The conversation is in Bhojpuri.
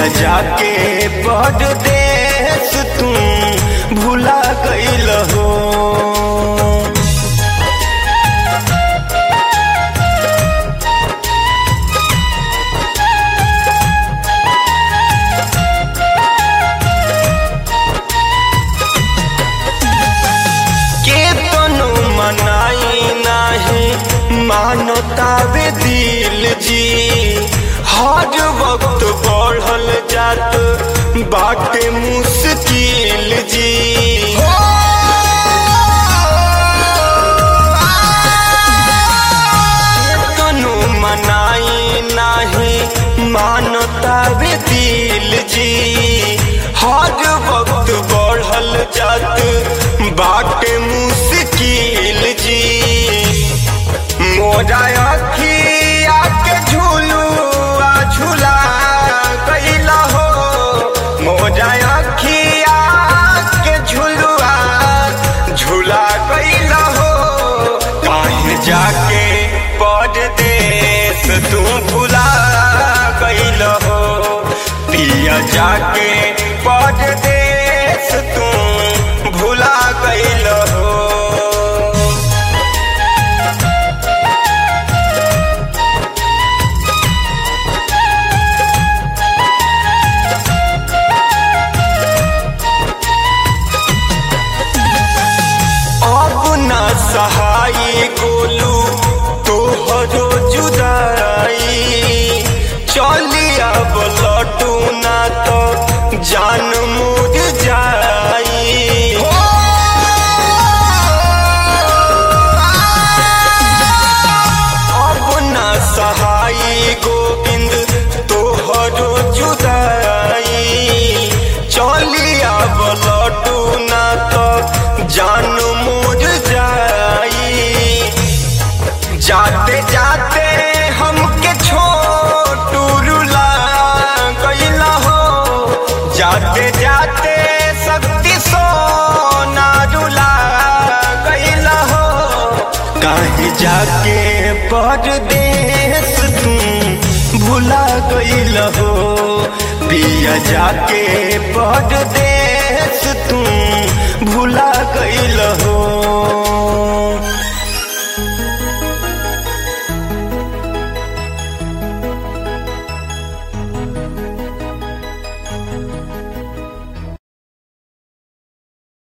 पिया जाके परदेस तू भुला गईल हो के तनु मनाई नाही मानतावे दिल जी हर वक्त बढ़ल जात बाटे मुश्किल जी तनु मनाई नाही मानतावे दिल जी हर वक्त बढ़ल जात बाटे मुश्किल जी मोरा अखिया के झूलू आ झूला गईला हो मोरा अखिया के झूलुआ झूला गईला हो काहे जाके परदेस तू भुला गईल हो पिया जाके परदेस तू भुला गईल हो अब न सहाय गोलू तोहरो जुदाई चली अब लटू ना तो जान मुझ जाई अब न सहाय गोविंद तोहरो जुदाई चली अब लटू ना तो जान मुझ जाई जाते जाते हमके छोटू रुला गईला हो जाते जाते शक्ति सोना रुला गईला हो कहीं जाके परदेस तू भुला गईल हो पिया जाके परदेस तू भुला गईल हो